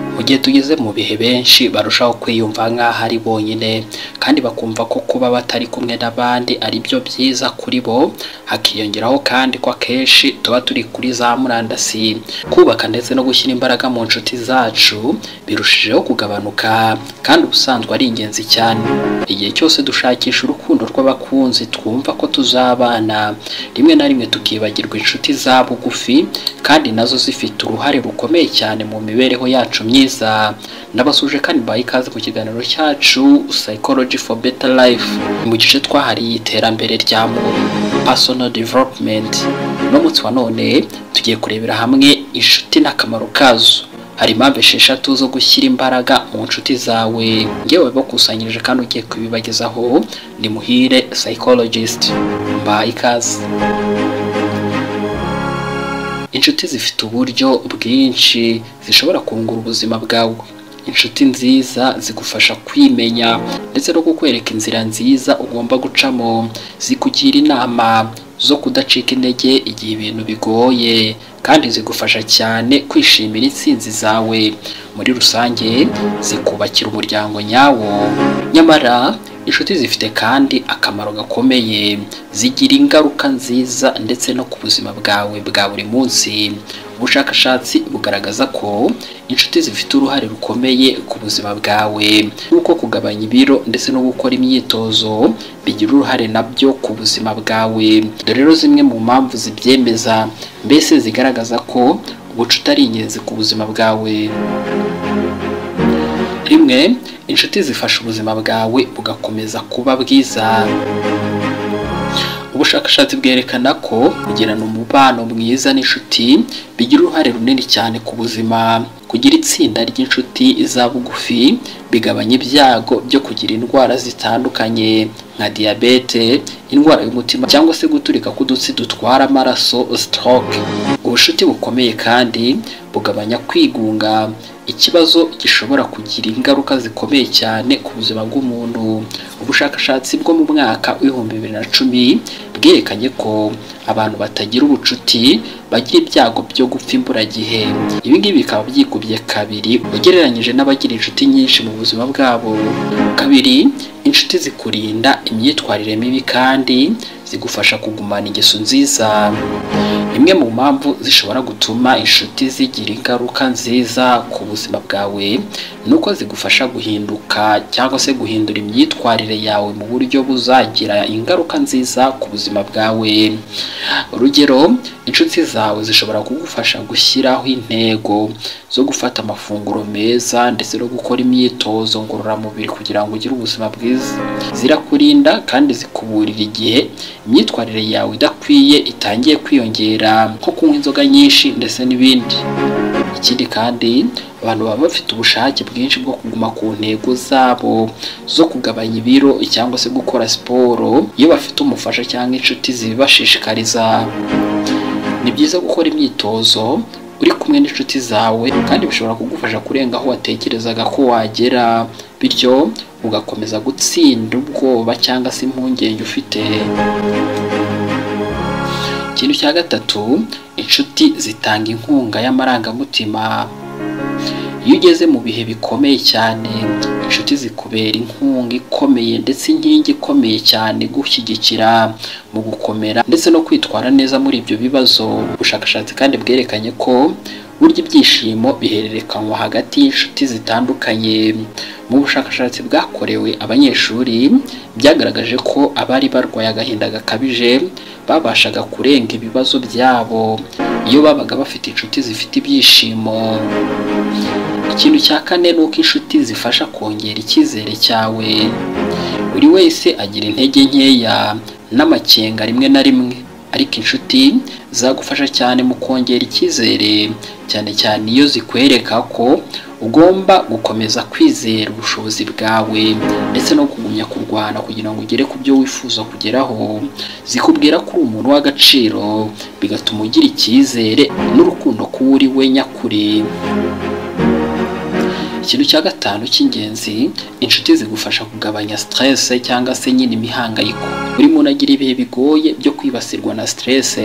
mu gihe tugeze mu bihe benshi barushaho kwiyumva nk'aho ari bonyine kandi bakumva ko kuba batari kumwe n'abandi ari byo byiza kuri bo hakiyongeraho kandi ko akenshi tuba turi kuri za murandasi kubaka ndetse no gushyira imbaraga mu nshuti zacu birushijeho kugabanuka kandi ubusanzwe ari ingenzi cyane igihe cyose dushakisha urukundo rw'abakunzi twumva ko tuzabana rimwe na rimwe tukibagirwa inshuti za bugufi kandi nazo zifite uruhare rukomeye cyane mu mibereho yacu myiza n'abasuje kandi baha ikaze ku kiganiro cyacu psychology for better life mu gice twahariye iterambere rya muntu personal development no munsi wa none tugiye kurebera hamwe inshuti n'akamaro kazo hari impamvu esheshatu zo gushyira imbaraga mu nshuti zawe ngewe bakusanyirije kandi ugiye kubibagezaho ni muhire psychologist mbaha ikaze inshuti zifite uburyo bwinshi zishobora kungura ubuzima bwawe inshuti nziza zigufasha kwimenya ndetse no kukwereka inzira nziza ugomba gucamo zikugira inama zo kudacika intege igihe ibintu bigoye kandi zigufasha cyane kwishimira intsinzi zawe muri rusange zikubakira umuryango nyawo nyamara inshuti zifite kandi akamaro gakomeye zigira ingaruka nziza ndetse no ku buzima bwawe bwa buri munsi ubushakashatsi bugaragaza ko inshuti zifite uruhare rukomeye ku buzima bwawe nk'uko kugabanya ibiro ndetse no gukora imyitozo bigira uruhare nabyo ku buzima bwawe dore rero zimwe mu mpamvu zibyemeza mbese zigaragaza ko ubucuti ari ingenzi ku buzima bwawe rimwe inshuti zifasha ubuzima bwawe bugakomeza kuba bwiza ubushakashatsi bwerekana ko kugirana umubano mwiza n'inshuti bigira uruhare runini cyane ku buzima kugira itsinda ry'inshuti za bugufi bigabanya ibyago byo kugira indwara zitandukanye nka diyabete indwara y'umutima cyangwa se guturika k'udutsi dutwara amaraso stroke ubucuti bukomeye kandi bugabanya kwigunga ikibazo gishobora kugira ingaruka zikomeye cyane ku buzima bw'umuntu ubushakashatsi bwo mu mwaka w'ibihumbi bibiri na cumi bwerekanye ko abantu batagira ubucuti bagira ibyago byo gupfa imburagihe ibi ngibi bikaba byikubye kabiri ugereranyije n'abagira inshuti nyinshi mu buzima bwabo kabiri inshuti zikurinda imyitwarire mibi kandi zigufasha kugumana ingeso nziza imwe mu mpamvu zishobora gutuma inshuti zigira ingaruka nziza ku buzima bwawe ni uko zigufasha guhinduka cyangwa se guhindura imyitwarire yawe mu buryo buzagira ingaruka nziza ku buzima bwawe urugero inshuti zawe zishobora kugufasha gushyiraho intego zo gufata amafunguro meza ndetse no gukora imyitozo ngororamubiri kugira ngo ugire ubuzima bwiza zirakurinda kandi zikuburira igihe imyitwarire yawe idakwiye itangiye kwiyongera nko kunywa inzoga nyinshi ndetse n'ibindi ikindi kandi abantu baba bafite ubushake bwinshi bwo kuguma ku ntego zabo zo kugabanya ibiro cyangwa se gukora siporo iyo bafite umufasha cyangwa inshuti zibibashishikariza ni byiza gukora imyitozo uri kumwe n'inshuti zawe kandi bishobora kugufasha kurenga aho watekerezaga ko wagera bityo ugakomeza gutsinda ubwoba cyangwa se impungenge ufite ikintu cya gatatu inshuti zitanga inkunga y'amarangamutima iyo ugeze mu bihe bikomeye cyane inshuti zikubera inkunga ikomeye ndetse inkingi ikomeye cyane gushyigikira mu gukomera ndetse no kwitwara neza muri ibyo bibazo ubushakashatsi kandi bwerekanye ko burya ibyishimo bihererekanywa hagati y'inshuti zitandukanye mu bushakashatsi bwakorewe abanyeshuri byagaragaje ko abari barwaye agahinda gakabije babashaga kurenga ibibazo byabo iyo babaga bafite inshuti zifite ibyishimo ikintu cya kane ni uko inshuti zifasha kongera icyizere cyawe buri wese agira intege nkeya n'amakenga rimwe na rimwe ariko inshuti zagufasha cyane mu kongera icyizere cyane cyane iyo zikwereka ko ugomba gukomeza kwizera ubushobozi bwawe ndetse no kugumya kurwana kugira ngo ugere ku byo wifuza kugeraho zikubwira ko uri umuntu w'agaciro bigatuma ugira icyizere n'urukundo kuba uri we nyakuri ikintu cya gatanu cy'ingenzi inshuti zigufasha kugabanya stress cyangwa se nyine imihangayiko buri muntu agira ibihe bigoye byo kwibasirwa na stress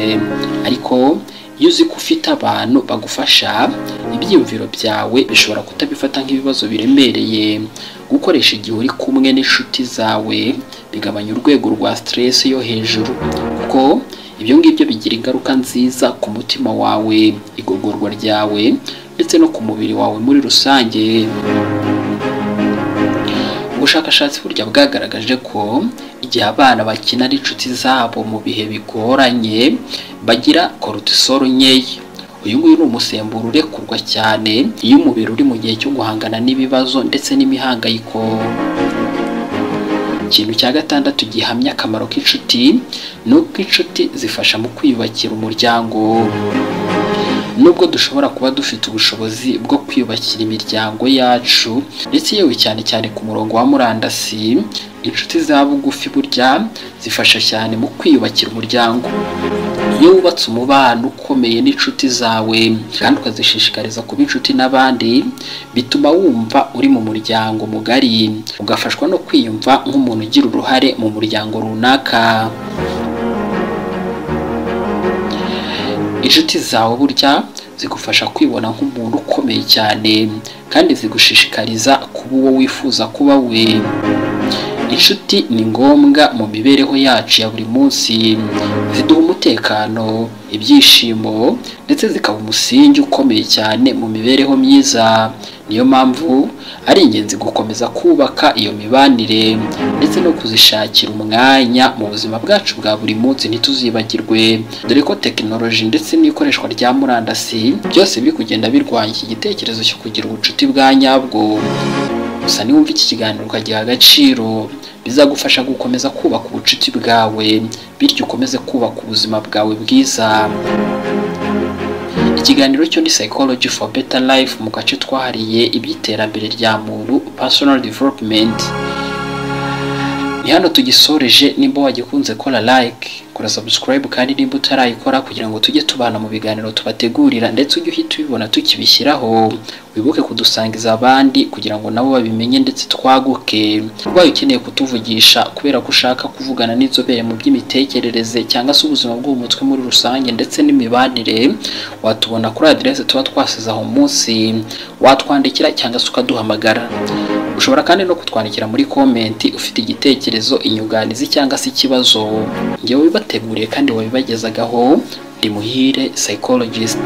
ariko iyo uzi ko ufite abantu bagufasha ibyiyumviro byawe bishobora kutabifata nk'ibibazo biremereye gukoresha igihe uri kumwe n'inshuti zawe bigabanya urwego rwa stress yo hejuru kuko ibyo ngibyo bigira ingaruka nziza ku mutima wawe igogorwa ryawe ndetse no ku mubiri wawe muri rusange ubushakashatsi burya bwagaragaje ko igihe abana bakina n'inshuti zabo mu bihe bigoranye bagira cortisol nkeya uyu nguyu ni umusemburo urekurwa cyane iyo umubiri uri mu gihe cyo guhangana n'ibibazo ndetse n'imihangayiko ikintu cya gatandatu gihamya akamaro k'inshuti ni uko inshuti zifasha mu kwiyubakira umuryango nubwo dushobora kuba dufite ubushobozi bwo kwiyubakira imiryango yacu ndetse yewe cyane cyane ku murongo wa murandasi inshuti za bugufi burya zifasha cyane mu kwiyubakira umuryango iyo wubatse umubano ukomeye n'inshuti zawe kandi ukazishishikariza kuba inshuti n'abandi bituma wumva uri mu muryango mugari ugafashwa no kwiyumva nk'umuntu ugira uruhare mu muryango runaka inshuti zawe burya zigufasha kwibona nk'umuntu ukomeye cyane kandi zigushishikariza kuba uwo wifuza kuba we inshuti ni ngombwa mu mibereho yacu ya buri munsi ziduha umutekano ibyishimo ndetse zikaba umusingi ukomeye cyane mu mibereho myiza niyo mpamvu ari ingenzi gukomeza kubaka iyo mibanire ndetse no kuzishakira umwanya mu buzima bwacu bwa buri munsi ntituzibagirwe dore ko tekinoloji ndetse n'ikoreshwa rya murandasi byose biri kugenda birwanya iki gitekerezo cyo kugira ubucuti bwa nyabwo gusa niwumva iki kiganiro ukagiha agaciro bizagufasha gukomeza kubaka ubucuti bwawe bityo ukomeze kubaka ubuzima bwawe bwiza ikiganiro cyo ni psychology for better life mu gace twahariye iby'iterambere rya muntu personal development ni hano tugisoreje nimba wagikunze kora like kora subscribe kandi nimba utarayikora kugira ngo tujye tubana mu biganiro tubategurira ndetse ujye uhita ubibona tukibishyiraho wibuke kudusangiza abandi kugira ngo nabo babimenye ndetse twaguke ubaye ukeneye kutuvugisha kubera ko ushaka kuvugana n'inzobere mu by'imitekerereze cyangwa se ubuzima bwo mu mutwe muri rusange ndetse n'imibanire watubona kuri aderese tuba twasize aho munsi watwandikira cyangwa se ukaduhamagara ushobora kandi no kutwandikira muri komenti ufite igitekerezo inyunganizi cyangwa se ikibazo njyewe wabibateguriye kandi wabibagezagaho ndi muhire psychologist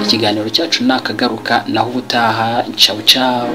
ikiganiro cyacu ni akagaruka naho ubutaha cawu cawu